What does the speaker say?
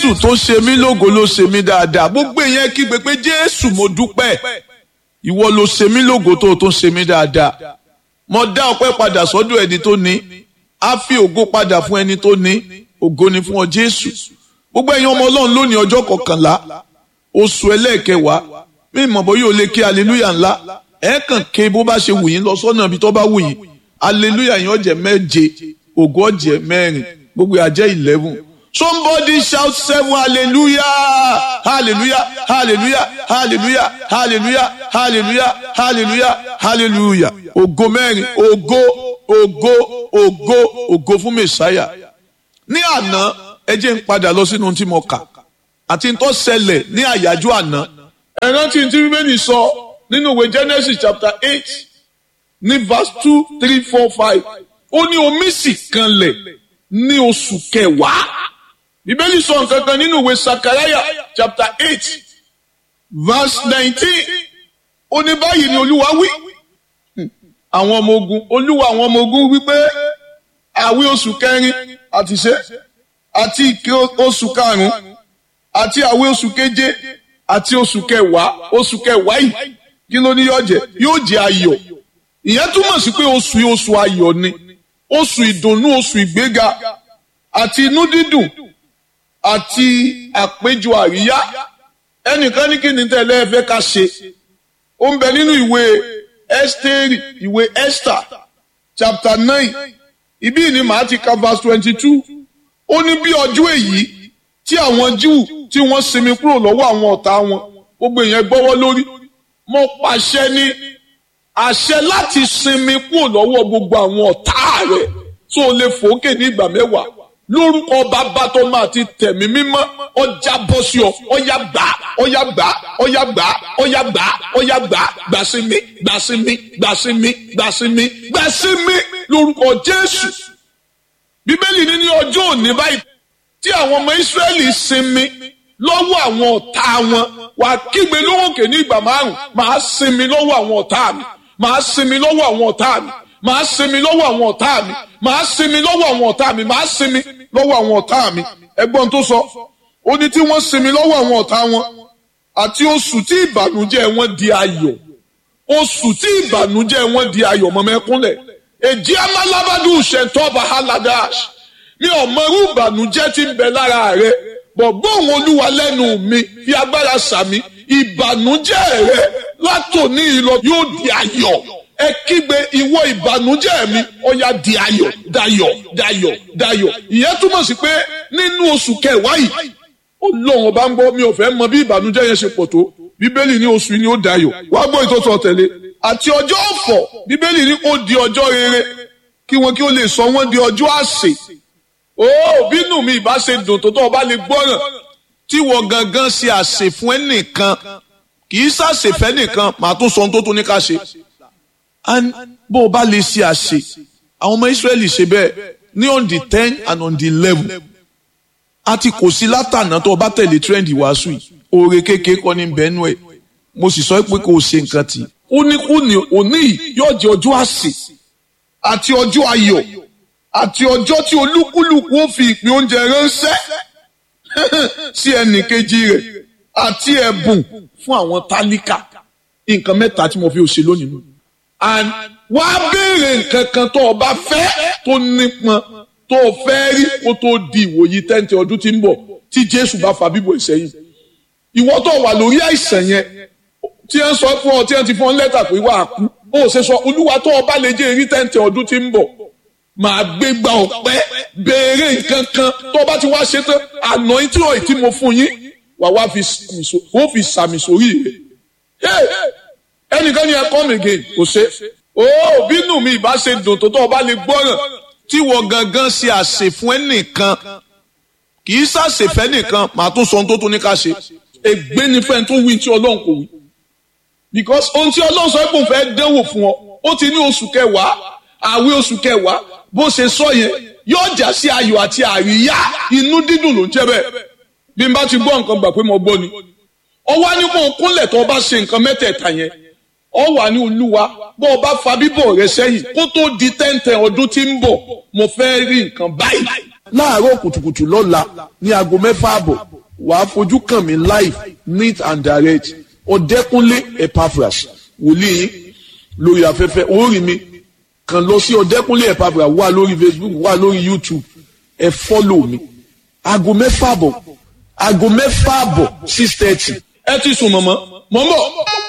jésù tó ṣe mí lógo ló ṣe mí dáadáa gbogbo èèyàn kígbe pé jésù mo dúpẹ́ ìwọ ló ṣe mí lógo tó tó ṣe mí dáadáa mo dá ọpẹ́ padà sọ́dọ̀ ẹni tó ní á fi ògo padà fún ẹni tó ní ògo ni fún ọ jésù gbogbo ẹ̀yin ọmọ ọlọ́run lónìí ọjọ́ kọkànlá oṣù ẹlẹ́ẹ̀kẹwàá mí mọ̀ bọ́ yóò lè ké aleluya ńlá ẹ̀ kàn ké bó bá ṣe wù yín lọ sọ́nà ibi tó bá wù yín aleluya yín ọ̀jẹ̀ méje ògo ọ̀jẹ̀ mẹ́rin gbogbo àjẹ́ eleven somebody shout seven hallelujah hallelujah hallelujah hallelujah hallelujah hallelujah hallelujah hallelujah ògo mẹ́rin ògo ògo ògo ògo fún mẹ́sáyà ní àná ẹ jẹ́ ń padà lọ sínú tí mo kà àti tó ṣẹlẹ̀ ní àyájọ́ àná ẹ rántí tí bíbélì sọ nínú ìwé Genesis chapter eight ní verse two three four five ó ní omi sì kanlẹ̀ ní oṣù kẹwàá bíbélì sọ nǹkan kan nínú ìwé Sakaraya chapter eight verse nineteen ó ní báyìí ni olúwa wí àwọn ọmọ ogun olúwa àwọn ọmọ ogun wípé àwí oṣù kẹrin àti ṣe àti ìké oṣù karùnún àti àwí oṣù keje àti oṣù kẹwàá oṣù kẹwàá yìí kí ló ní yóò jẹ yóò jẹ ayọ̀ ìyẹn túmọ̀ sí pé oṣù yìí oṣù ayọ̀ ni oṣù ìdùnnú oṣù ìgbéga àti inú dídùn àti àpéjọ àríyá ẹnìkan ní kí ni tẹ́lẹ̀ ẹ fẹ́ ká ṣe ó ń bẹ nínú ìwé Ẹ́sítérì ìwé Esther chapter nine ibí ni màá ti ka verse twenty two ó ní bí ọjọ́ èyí tí àwọn Júù tí wọ́n sinmi kúrò lọ́wọ́ àwọn ọ̀tá wọn gbogbo èèyàn gbọ́wọ́ lórí mo pàṣẹ ní àṣẹ láti sinmi kúrò lọ́wọ́ gbogbo àwọn ọ̀tá rẹ̀ tó o lè fòókè ní ìgbà mẹ́wàá lórúkọ bàbá tó máa ti tẹ̀mí mímọ́ ọjà bọ́ sí ọ ọyà gbà ọyà gbà ọyà gbà ọyà gbà ọyà gbà gbà sí mi gbà sí mi gbà sí mi gbà sí mi gbà sí mi lórúkọ Jésù bíbélì ní ní ọjọ́ òní báyìí tí àwọn ọmọ Ísírẹ́lì sinmi lọ́wọ́ àwọn ọ̀tá wọn wà kígbe lóhùnkè ní ìgbà márùn máa sinmi lọ́wọ́ àwọn ọ̀tá mi máa sinmi lọ́wọ́ àwọn ọ̀tá mi máa sinmi lọ́wọ́ àwọn ọ̀tá mi máa sinmi lọ́wọ́ àwọn ọ̀tá mi máa sinmi lọ́wọ́ àwọn ọ̀tá mi ẹgbọ́n tó sọ ó ní tí wọ́n sinmi lọ́wọ́ àwọn ọ̀tá wọn àti oṣù tí ìbànújẹ́ wọn di ayọ̀ oṣù tí ìbànújẹ́ wọn di ayọ̀ mọ́mẹ́kúnlẹ̀ èjì amálábádù ṣètọ́ba haladash mi ò mọ irú ìbànújẹ́ tí ń bẹ lára rẹ bọ̀gbọ́n òun olúwa lẹ́nu mi fi agbára sàmì ìbànújẹ́ rẹ látòní ìlọ yóò di ayọ̀ ẹ kígbe ìwọ ìbànújẹ́ mi ó yá di ayọ̀ dayọ̀ dayọ̀ dayọ̀ ìyẹn túmọ̀ sí pé nínú oṣù kẹwàá yìí Ọlọ́run ọba ń gbọ́ mi ò fẹ́ mọ bí ìbànújẹ́ yẹn ṣe pọ̀ tó bíbélì ní oṣù yìí ni ó dayọ̀ wá gbọ́ ìtọ́tọ̀ tẹ̀lé àti ọjọ́ ọ̀fọ̀ bíbélì ní ó di ọjọ́ rere kí wọn kí ó lè sọ wọn di ọjọ́ àsè ó bínú mi ìbá ṣe dùn tó tó ọba lè gbọ́ràn tí wọ́n gangan ṣe àsè fún ẹnìkan kì í ṣàṣèfẹ́ nìkan màá tún sọ ohun tó tún ní ká ṣe bó o bá lè ṣe àṣe àwọn ọmọ Ísírẹ́lì ṣe bẹ́ẹ̀ ní on the ten and on the eleven àti kò sí látànà tó o bá tẹ̀lé trend wàásù yìí oore kékeré kọ́ ní bẹ́ẹ̀nù ẹ̀ mo sì sọ pé kò ṣe nǹkan tì ó ní kú ní òní yóò jẹ́ ọjọ́ àṣẹ àti ọjọ́ ayọ̀ àti ọjọ́ tí olúkúlùkù ó fi ìpín oúnjẹ ránṣẹ́ sí ẹnì kejì rẹ̀ àti ẹ̀bùn fún àwọn tálíkà nǹkan mẹ́ta tí mo fi ṣe lónìí nù and wá béèrè nǹkan kan tó o bá fẹ́ tó nípọn tó o fẹ́ rí kó tó di ìwòyí tẹ́ǹtì ọdún tí ń bọ̀ tí Jésù bá fa bíbọ̀ ìsẹ́yìn ìwọ tó wà lórí àìsàn yẹn tí ẹ ń sọ fún ọ tí ẹ ti fún ọ lẹ́tà pé wà á kú ó ṣe sọ olúwa tó o bá lè jẹ́ èrí tẹ́ǹtì ọdún tí ń bọ̀ màá gbé gba ọ̀pẹ́ béèrè nǹkan kan tó o bá ti wá ṣe tán àná tí ọ̀ tí mo fún yín wà wá fi sàmì sórí rẹ̀ ẹnìkan ni ẹ come again kò ṣe ó bínú mi ìbá ṣe dùn tó tó ọba lè gbọ́ràn tí wọ́n gangan ṣe àṣẹ fún ẹnìkan kì í ṣàṣẹfẹ́ nìkan màá tún sọ ohun tó tún ní ká ṣe ègbé ni fẹ́ẹ́ tún wí tí ọlọ́run kò wí because ohun tí ọlọ́run sọ pé òun fẹ́ dẹ́wò fún ọ ó ti ní oṣù kẹwàá àwẹ̀ oṣù kẹwàá bó ṣe sọ yẹn yóò jà sí ayọ̀ àti àríyá inú dídùn ló ń jẹ́ bẹ́ẹ̀ bí n bá ti gbọ́ nǹkan gbà pé mo gbọ́ ni ọwọ́ ni mo kúnlẹ̀ tó o bá ṣe nǹkan mẹ́tẹ̀ẹ̀ta yẹn ọ wà ní olúwa bó o bá fa bíbọ̀ rẹ sẹ́yìn kó tó di tẹ́ǹtẹ̀ ọdún tí ń bọ̀ mo fẹ́ rí nǹkan báyìí. láàárọ̀ kùtùkùtù lọ́la ní aago mẹ́fà àbọ̀ wàá fojú kàn mí live neat and direct ọ̀dẹ́kúnlé epaphras wòlíì lórí afẹ́fẹ́ orí mi kàn lọ sí ọ̀dẹ́kúnlé epaphras wà lórí facebook wà lórí youtube ẹ fọ́lọ̀ mi aago mẹ́fà bọ̀ aago mẹ́fà bọ̀ six thirty ẹ ti sùn mọ̀mọ́ mọ̀ ń bọ̀.